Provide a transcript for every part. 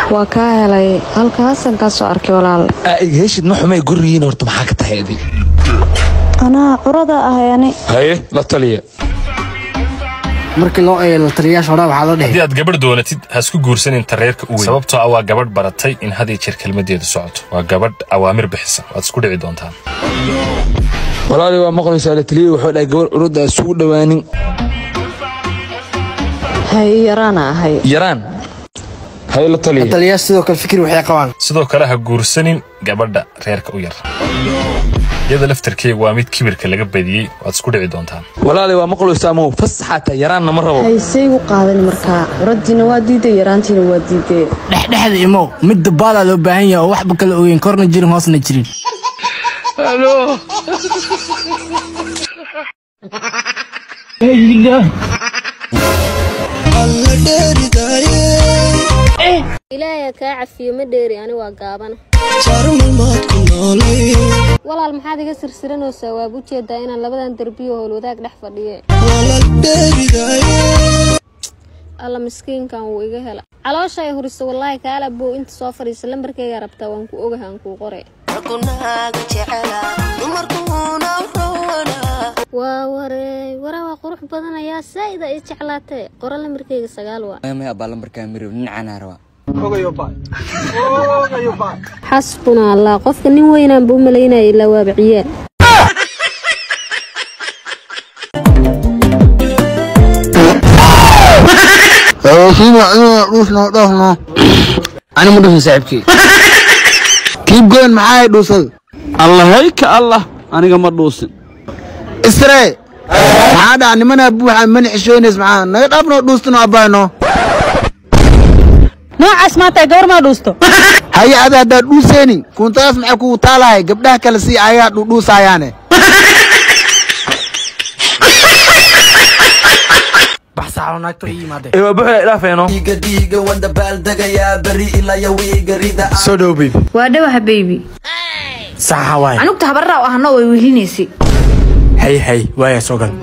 waa kaa helay halkaasaan kaa soo arkay walaal aa iga heshid ma xumay gurigiin horta maxaa ka tahay adig anaa curada ahay ani haye la taliya markii loo eego la taliyayaasha hore waxaa la haddii dhehe aad gabadh doonatid ha isku guursanin tareerka u weyn sababtoo ah waa gabadh baratay in had iyo jeer kelmadeedu socoto waa gabadh awaamir bixisa waad isku dhici doontaan walaali waa maqlaysaa la taliya wuxuu dhahay gabar urudda aan isugu dhowaanin hay yaraana ahay yaraan haye la la taliya taliyayaasha sidoo kale fikir waxay qabaan sidoo kale ha guursanin gabadha reerka u yar iyada laftarkeega waa mid kibirka laga badiyey waad isku dhici doontaan walaali waa maqlaysaa mow fasaxaata yaraanna ma rabo haysay u qaadan markaa curadiina waa diiday yaraantiina waa diiday dhexdhexda imow mid dabaalaa loo baahan yahay oo waxba kala ogeyn korna jirin hoosna jirin ilaahay kaa cafiyo ma dheeri ani waa gaabana walaal maxaad iga sirsiranaysaa waab ujeedaa inaan labadan derbiyo howlwadaag dhex fadhiye alla miskiinkan wuu iga hela caloosha ay huriso wallaahi kaala bow inta soo fadhiisa lambarkayga rabtaa waan ku ogaha aan kuu qore waa warey waraa waa qurux badan ayaa saa'ida i jeclaatee qoro lambarkayga sagaal waa xasbuna allah qofka nin weynaanba u malaynaya ilaa waaba ciyaal ani ma dhusin saaxiibkii kiib goyn maxaa ay dhuusada allahayka allah aniga ma dhuusin isre maxaa dhaca nimanaa buuxa mana xishoonays maxaa naga dhaafnoo dhuustano abbaayno noocaas maanta gabar maa dhuusto haye ada haddaad dhuuseynin kuntadaas maxay kugu taalahay gabdhaha kale si ayagaa dhudhuusaayaane baxsaaxo naagto ii yimaade ee waa buxda idhaafeeno soo dhow baby waa dhawaha beybi saxa waay anugta habarraa u ahno way wehlinaysay hay hay waaya soo gal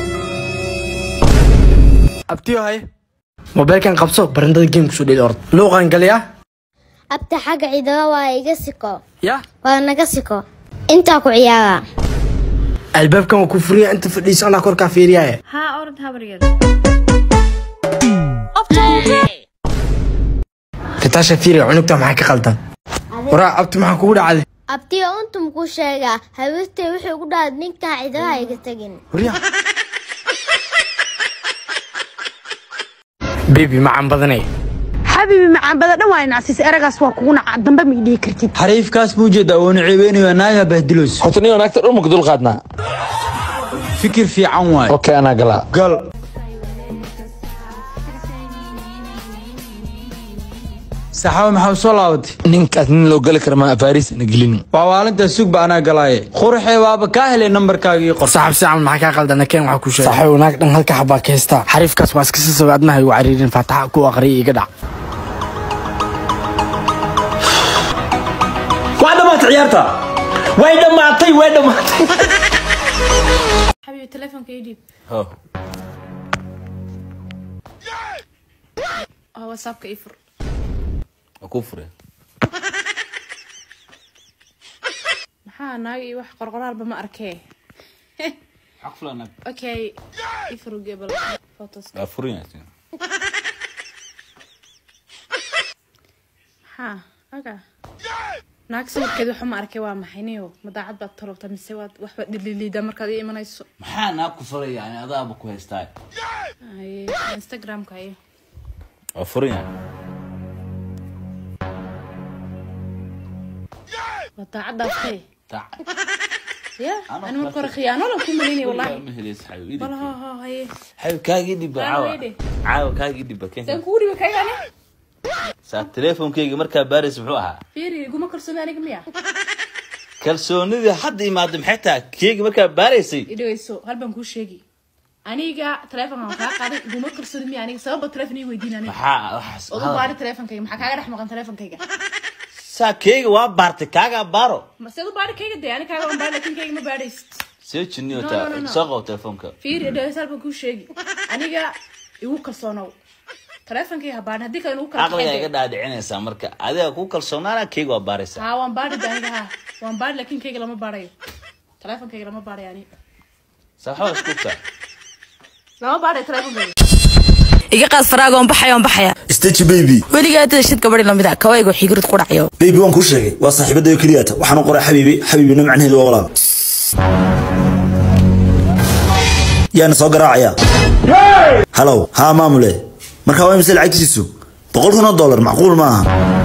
abtiyo hay mobeelkan qabso barandada game kusoo dheli ord luuqan galiya abta xagga ciidaba waa iga siko ya waa naga siko intaa ku ciyaara albaabkan waa ku furiya inta fadhiiso anaa korkaa fiiriyaaye haa orod habaryar kataasha fiiriga cunugta maxaa ka qaldan waraa abti maxaa kugu dhacday abtiyo untum ku sheegaa hawirtay wuxuu ugu dhahay ninkaa ciidabaha iga tegin warya bebi macaan badanay xabiibi macaan bada dhan waa inacsiis eragaas waa kugu naca dambe ma idhihi kartid xariifkaas muu jeedaa woonu ceebeynayo naaga bahdiloos horta nin naagta dhulmaka dul qaadnaa fikir fiican waay okay anaa galaa gal saxaawe maxaa u soo laabatay ninkaas nin loo gali kara maa afaariis ana gelinin waa waalintaa sugba anaa galaaye qurxee waaba kaa helay nambarkaaga ii qor saxab si camal maxaa kaa qaldan keen waxaa ku sheegay saxaw naag dhan halka xabaa ka heystaa xariifkaas waa iska sisaba adnaha igu cariirin faataxa ku aqriya iga dhac waa dhammaatay ciyaarta way dhammaatay way dhammaatay xabiibi telefonka ii dhiib oo whatsappka ii fur maxaa naaga iyo wax qorqoraalba ma arkee okay ii fur gebel photos maxaa aga naag sawirkeed waxa ma arkay waa maxay niyo madaacad baad talowta mise waad waxba dhililiida markaad ii imanayso maxaa naa ku falay yani adaaba ku haystaa Haye, instagramka iyo waa furan yahay waa daacad dhaaftay Dac- ya ani marka hore khiyaano lan ku malaynaya wallahi ma helaysa xayo ii bal dhib ha ha haye xayo kaaga ii dhibba Aa, caawa weydhi. caawa kaaga ii dhibba saan keen kugu dhiba kaygani saa teleefonkeyga markaa baaraysa muxuu ahaa fiiri iguma kalsooni aniga miya kalsoonidii hadda imaaday maxay tahay keyga markaa baaraysay idhaweyso hal baan kuu sheegi aniga telefonkan kaa qaaday iguma kalsooni miya aniga sababa telefon ii weydiin aniga maxaa waxaas odu baari telefonkayga maxaa kaaga dhex maqan telefonkayga saa keyga waa baartay kaagaa baaro maseed u baari kayga dee ani kaaga waan baari lakin kayga ma baadhaysid see jinniyo No, taa no, no, no. soo qabo telefoonka fiiri idhaweyso hal baan kuu sheegi aniga igu kalsoonow taleefonkayga habaan haddii kale nagu kala caqliga iga kaxeeyo dhaadhicinaysaa marka adiga ku kalsoonaana keega waa baaraysaa haa waan baadhi da aniga haa waan baadhi laakiin kayga lama baadhayo taleefonkayga lama baadhayo ani saaxaba isku taa lama baadhayo taleefonkayga iga qaad faraaga oon baxaya oon baxaya stage baby weligaa dashid gabadhi lamid a kawayga xigrid ku dhacyo baby waan kuu sheegay waa saaxiibadayo keliyata waxaan u qoray xabiibi xabiibina macnaheedu waa walaal yaana soo garaacaya halow haa maamule markaa waa imise lacagtiisu boqol kun oo dollar macquul ma aha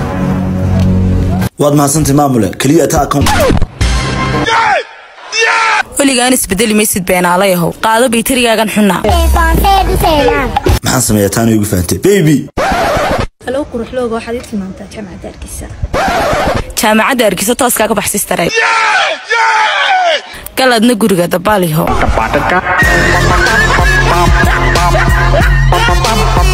waad mahadsantay maamule keliya ta account weligaan isbedeli maysid beenaalayahow qaado baytarigaagan xunaa maxaan sameeyaa taana igu fahantay baby halo quruxlooga waxaad ii tilmaamtaa jaamacadda hargeysa jaamacadda arkiso tooskaaga baxsistareed galadna guriga dabaaliho